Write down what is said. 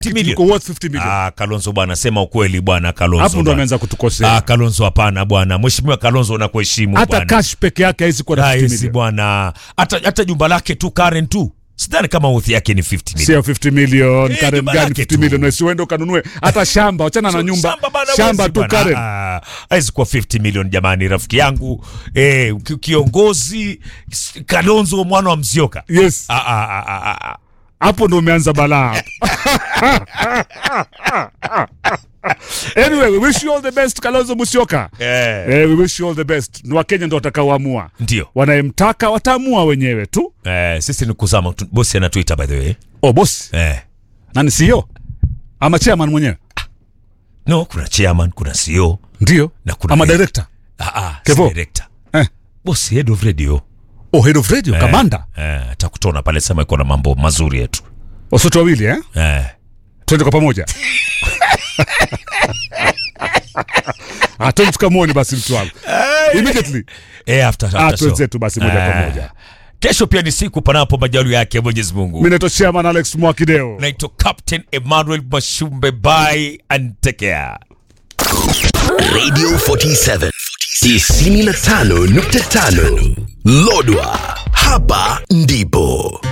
million. Iko worth 50 million. Ah, Kalonzo bwana, sema ukweli bwana Kalonzo. Hapo ndo bwana. ameanza kutukosea. Ah, Kalonzo hapana bwana. Mheshimiwa Kalonzo unakuheshimu Hata bwana. cash peke yake haizi kuwa na 50 Rahisi million. bwana. Hata hata jumba lake tu Karen tu. Sidhani kama worth yake ni 50 million. Sio 50 million, Eh, Karen jumba gani lake 50 tu. million? Wewe uende ukanunue hata shamba, achana na nyumba. Shamba bana, Shamba wezi tu bana. Karen. Ah, haiwezi kuwa 50 million jamani, rafiki yangu eh, ki- kiongozi s- Kalonzo mwana wa Mzioka. Yes. Ah, ah, ah, ah, ah. hapo ndo umeanza balaa anyway we wish you all the best kalonzo musyoka Eh, eh, we wish you all the best ni wakenya ndo watakaoamua ndio wanayemtaka wataamua wenyewe tu eh, sisi ni kuzama tu. Bosi anatuita by the way oh bosi eh. nani sio ama chairman mwenyewe No, kuna chairman, kuna CEO ndio na kuna ama head. director Ah, ah, Kevo. si director. eh. Bosi head of radio oh head of radio kamanda eh, atakutona pale sema iko na mambo mazuri yetu wasote wawili eh? eh. twende kwa pamoja Ah, twende tukamwone basi mtu wangu immediately Eh, after, after ah, show. twende zetu basi moja kwa Eh. moja Kesho pia ni siku panapo majali yake Mwenyezi Mungu. mi naitwa chairman alex mwakideo Naitwa Captain Emmanuel Mashumbe. Bye and take care. Radio 47 95.5 Lodwa, hapa ndipo